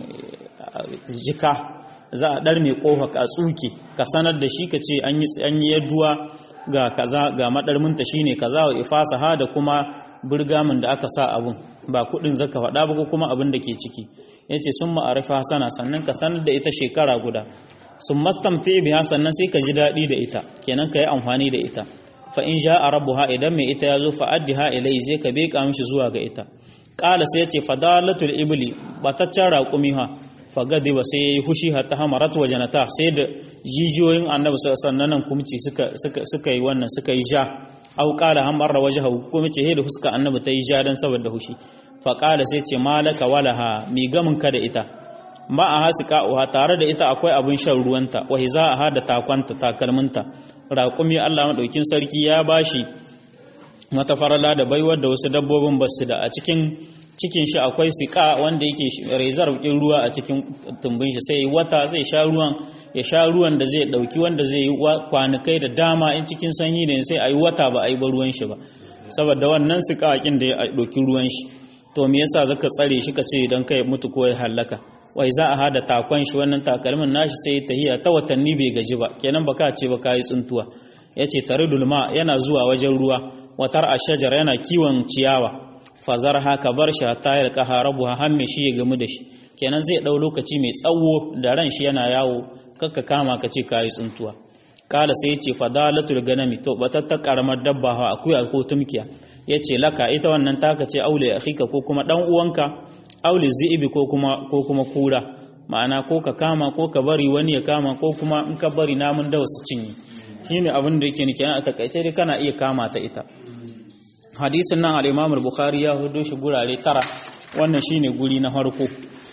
jika za a darme kofa ka tsuke ka sanar da shi kace an yi an yi yaduwa ga kaza ga madarminta shine kaza wa ifasaha da kuma burgamin da aka sa abun ba kudin zaka faɗa ba ko kuma abin da ke ciki yace sun ma'arifa sana sannan ka sanar da ita shekara guda sun mastamta biha sannan sai ka ji daɗi da ita kenan ka yi amfani da ita fa in ja'a rabbuha idan mai ita yazo fa addiha ilai zai ka beka mishi zuwa ga ita qala sai yace fadalatul ibli bataccen raqumi ha fagadi ba sai yayi hushi hatta hamarat wajanata sai da jijiyoyin annabi sallallahu alaihi kumci suka suka suka yi wannan suka yi ja au qala hamarra wajhahu kuma ce da huska annabi ta yi ja dan saboda hushi fa qala sai ce malaka walaha mi gamin ka da ita ma a hasika uha tare da ita akwai abin shan ruwanta wa hiza da takwanta takalminta raƙumi Allah madaukin sarki ya bashi mata farala da baiwar da wasu dabbobin basu da a cikin cikin shi akwai sika wanda yake rezar ɗin ruwa a cikin tumbin shi sai wata zai sha ruwan ya sha ruwan da zai ɗauki wanda zai yi kwanukai da dama in cikin sanyi ne sai a yi wata ba a yi ba ruwan shi ba saboda wannan sika akin da ya ɗauki ruwan shi to me yasa zaka tsare shi ka ce idan kai mutu ko ya halaka wai za a hada takon shi wannan takalmin nashi sai tahiya ta watanni bai gaji ba kenan baka ce ba kai tsuntuwa yace taridul ma yana zuwa wajen ruwa watar ashajar yana kiwon ciyawa fazar haka bar shi ta yi kaha rabu hamme shi ya gamu da shi kenan zai ɗau lokaci mai tsawo da ran shi yana yawo kakka kama ka ce kayi tsuntuwa kala sai ce fadalatul ganami to batattar karamar dabba ha akuya ko tumkiya yace laka ita wannan taka ce aule akhika ko kuma dan uwanka aule zi'ibi ko kuma ko kuma kura ma'ana ko ka kama ko ka bari wani ya kama ko kuma in ka bari namun dawa su cinye shine abin da yake nake a takaice dai kana iya kama ta ita hadisin nan al-Imam al-Bukhari ya hudo shi gurare tara wannan shine guri na farko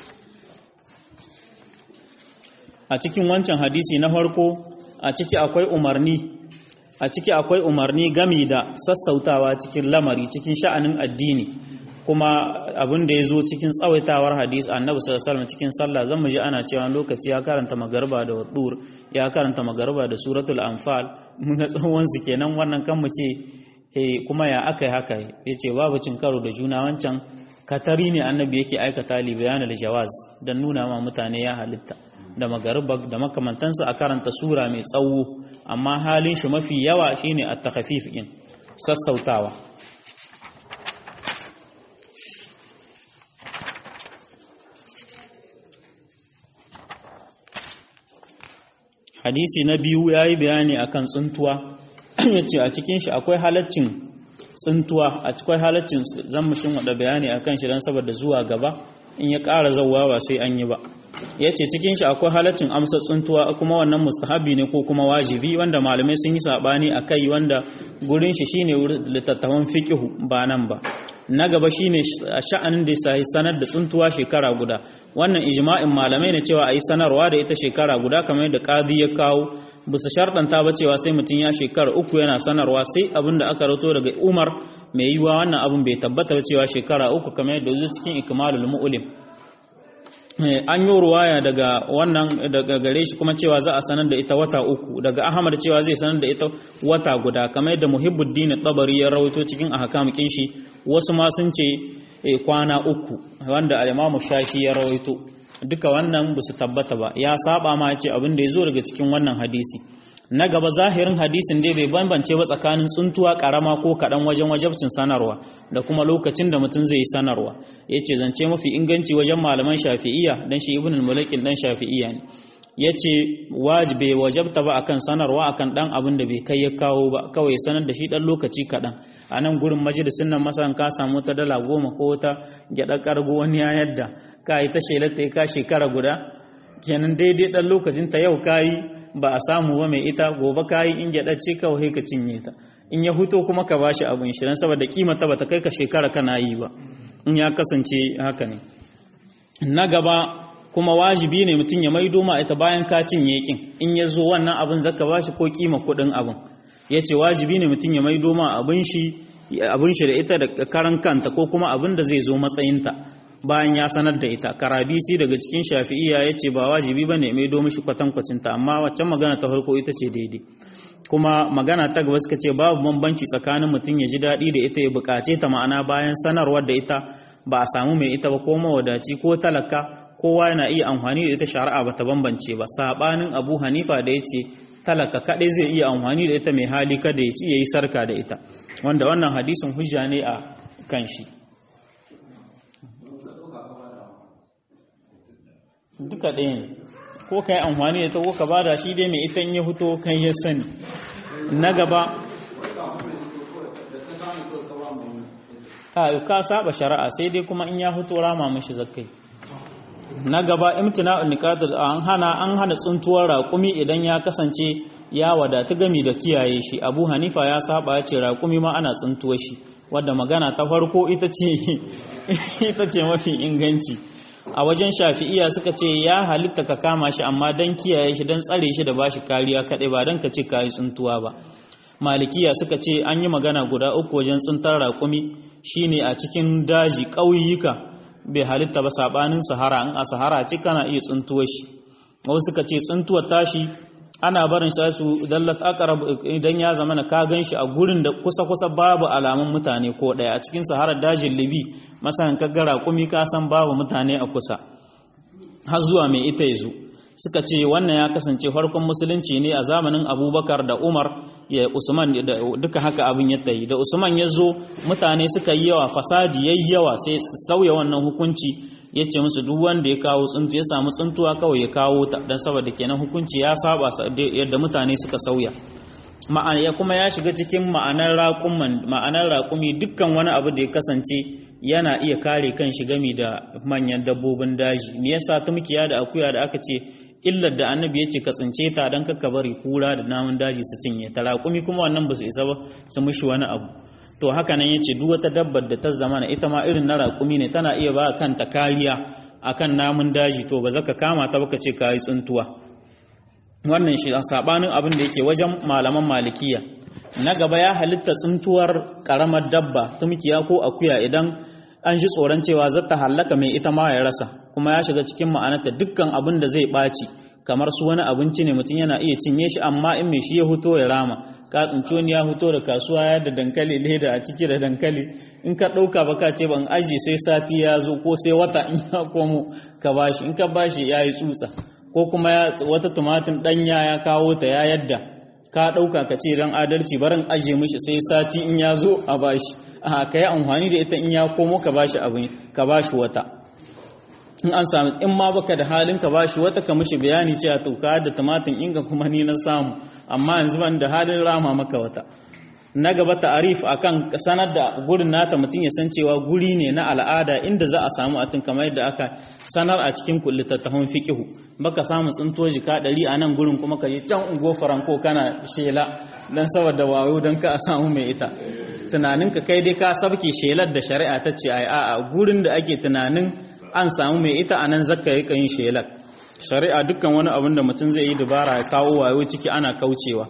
a cikin wancan hadisi na farko a ciki akwai umarni a ciki akwai umarni gami da sassautawa cikin lamari cikin sha'anin addini kuma abin da ya zo cikin tsawaitawar hadis annabi sallallahu alaihi cikin sallah zan ji ana cewa lokaci ya karanta magarba da wadur ya karanta magarba da suratul anfal mun ga tsawon su kenan wannan kan mu ce eh kuma ya aka yi haka ya ce babu cin karo da juna wancan katari ne annabi yake aikata li bayanul jawaz dan nuna ma mutane ya halitta da magariba da makamantansu a karanta sura mai tsawo amma halin shi mafi yawa shine at-takhfif in sassautawa hadisi na biyu yayi bayani akan tsuntuwa yace a cikin shi akwai halaccin tsuntuwa a cikin halaccin zan mushin wada bayani akan shi dan saboda zuwa gaba in ya ƙara zawwa ba sai an yi ba yace cikin shi akwai halaccin amsa tsuntuwa kuma wannan mustahabi ne ko kuma wajibi wanda malamai sun yi sabani akai wanda gurin shi shine littattafan fiqhu ba nan ba na gaba shine sha'anin da sai sanar da tsuntuwa shekara guda wannan ijma'in malamai ne cewa ayi sanarwa da ita shekara guda kamar yadda qadi ya kawo bisa sharɗanta ba cewa sai mutum ya shekara uku yana sanarwa sai abin da aka rato daga Umar mai yiwa wannan abin bai tabbata ba cewa shekara uku kamar yadda zuwa cikin ikmalul mu'lim an yi ruwaya daga wannan daga gare shi kuma cewa za a sanar da ita wata uku daga Ahmad cewa zai sanar da ita wata guda kamar yadda Muhibbuddin Tabari ya rawaito cikin ahkam kin shi wasu ma sun ce kwana uku wanda al-Imam Shafi ya rawaito duka wannan ba su tabbata ba ya saba ma ce abin da ya zo daga cikin wannan hadisi na gaba zahirin hadisin dai bai bambance ba tsakanin tsuntuwa karama ko kaɗan wajen wajabcin sanarwa da kuma lokacin da mutum zai yi sanarwa ya ce zance mafi inganci wajen malaman shafi'iyya dan shi ibn al-mulakin dan shafi'iyya ne ya ce wajibe wajabta ba akan sanarwa akan dan abin da bai kai ya kawo ba kawai sanar da shi dan lokaci kaɗan a nan gurin majalisin nan masan ka samu ta dala goma ko wata gyaɗa kargo wani ya yadda ka yi ta shelata ka shekara guda kenan daidai dan lokacin ta yau kayi ba a samu ba mai ita gobe kayi in gyaɗa ce kawai ka cinye ta in ya huto kuma ka bashi abin shi dan saboda kima ta bata kai ka shekara kana yi ba in ya kasance haka ne na gaba kuma wajibi ne mutum ya maido ma ita bayan ka cinye kin in ya zo wannan abin zaka bashi ko kima kuɗin abin ya ce wajibi ne mutum ya maido ma abin shi abin shi da ita da karan kanta ko kuma abin da zai zo matsayinta bayan ya sanar da ita karabisi daga cikin shafi'iya ya ce ba wajibi ba ne maido mishi kwatankwacinta amma waccan magana ta farko ita ce daidai kuma magana ta gaba suka ce babu bambanci tsakanin mutum ya ji daɗi da ita ya buƙace ta ma'ana bayan sanarwar da ita ba a samu mai ita ba ko mawadaci ko talaka kowa yana iya amfani da ita shari'a ba ta bambance ba sabanin abu hanifa da ya ce talaka kaɗai zai iya amfani da ita mai hali kada ya ci ya yi sarka da ita wanda wannan hadisin hujja ne a kan shi duka ɗaya ne ko ka yi amfani da ta ko ka bada shi dai mai ita ya fito kan ya sani na gaba a ka saba shari'a sai dai kuma in ya fito rama mishi zakkai na gaba imtina'un niqatul an hana an hana tsuntuwar raƙumi idan ya kasance ya wadatu gami da kiyaye shi Abu Hanifa ya saba ya ce raƙumi ma ana tsuntuwar shi wadda magana ta farko ita ce ita ce mafi inganci a wajen shafi'iya suka ce ya halitta ka kama shi amma dan kiyaye shi dan tsare shi da bashi kariya kaɗai ba dan ka ce kayi tsuntuwa ba malikiya suka ce an yi magana guda uku wajen tsuntar raƙumi shine a cikin daji ƙauyuka bai halitta ba sabanin sahara in a sahara ce kana iya tsuntuwar shi wasu suka ce tsuntuwar tashi ana barin shi su dallat aqrab idan ya zama na ka gan shi a gurin da kusa kusa babu alamun mutane ko daya a cikin sahara dajin libi masalan ka ga raƙumi ka san babu mutane a kusa har zuwa mai ita yazo suka ce wannan ya kasance farkon musulunci ne a zamanin abubakar da umar ya usman duka haka abin ya tayi da usman ya zo mutane suka yi yawa fasadi yayi yawa sai sauya wannan hukunci ya ce musu duk wanda ya kawo tsuntu ya samu tsuntuwa kawai ya kawo ta dan saboda kenan hukunci ya saba yadda mutane suka sauya ma'ana kuma ya shiga cikin ma'anar raƙuman ma'anar raƙumi dukkan wani abu da ya kasance yana iya kare kan shi gami da manyan dabbobin daji me yasa tumkiya da akuya da aka ce illar da annabi ya ce ka tsince ta don kakka bari kura da namun daji su cinye ta raƙumi kuma wannan ba su isa ba su mushi wani abu to haka nan ya ce duk wata dabbar da ta zamana ita ma irin na raƙumi ne tana iya ba kanta kariya akan namun daji to ba za ka kama ta baka ce ka yi tsuntuwa wannan shi a sabanin abin da yake wajen malaman malikiya na gaba ya halitta tsuntuwar karamar dabba tumkiya ko akuya idan an ji tsoron cewa zata hallaka mai ita ma ya rasa kuma ya shiga cikin ma'anarta dukkan abin da zai ɓaci kamar su wani abinci ne mutum yana iya cinye shi amma in mai shi ya huto ya rama ka tsinci wani ya huto da kasuwa ya da dankali leda a ciki da dankali in ka ɗauka ba ka ce ban aji sai sati ya zo ko sai wata in ya komo ka bashi in ka bashi ya yi tsutsa ko kuma wata tumatin ɗanya ya kawo ta ya yadda ka ɗauka ka ce don adalci barin aje mishi sai sati in ya zo a bashi a ka yi amfani da ita in ya komo ka bashi abin ka bashi wata in an sami in ma baka da halin ka bashi wata ka mishi bayani cewa to ka da tumatin inga kuma ni na samu amma yanzu ban da halin rama maka wata na gaba ta'arif akan sanar da gurin nata mutum ya san cewa guri ne na al'ada inda za a samu atin kamar yadda aka sanar a cikin littattafan fiqihu baka samu tsinto jika ɗari a nan gurin kuma ka je can ungo faranko kana shela dan saboda wayo dan ka a samu mai ita tunaninka kai dai ka sabke shelar da shari'a ta ce ai a'a gurin da ake tunanin an samu mai ita a nan zakka yi yin shelar shari'a dukkan wani abin da mutum zai yi dubara ya kawo wayo ciki ana kaucewa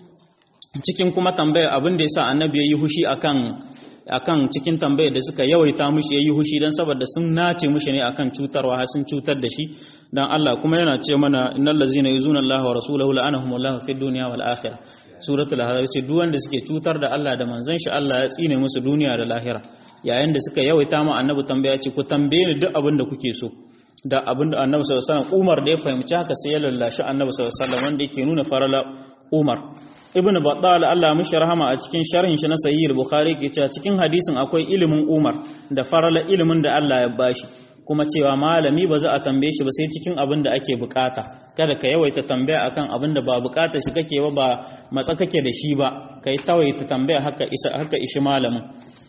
cikin kuma tambayar abin da yasa annabi ya yi hushi akan akan cikin tambayar da suka yawaita mushi yayi hushi dan saboda sun nace mushi ne akan cutarwa har sun cutar da shi dan Allah kuma yana ce mana innal ladzina yuzuna Allah wa rasulahu la'anahumullahu fid dunya wal akhirah suratul ahzab ce duk wanda suke cutar da Allah da manzon shi Allah ya tsine musu duniya da lahira yayin da suka yawaita mu annabi tambaya ce ku tambaye ni duk abin da kuke so da abin da annabi sallallahu alaihi wasallam Umar da ya fahimci haka sai ya lallashi annabi sallallahu alaihi wasallam wanda yake nuna farala Umar ibn battal Allah mishi rahama a cikin sharhin shi na sahih al-bukhari ke cewa cikin hadisin akwai ilimin Umar da farala ilimin da Allah ya bashi kuma cewa malami ba za a tambaye shi ba sai cikin abin da ake bukata kada ka yawaita tambaya akan abin da ba bukata shi kake ba ba matsa kake da shi ba kai tawaita tambaya haka isa haka ishi malamin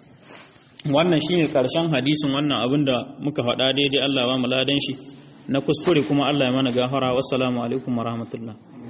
wannan shine karshen hadisin wannan abin da muka faɗa daidai Allah ba mu ladan shi na kuskure kuma Allah ya mana gafara wassalamu alaikum warahmatullahi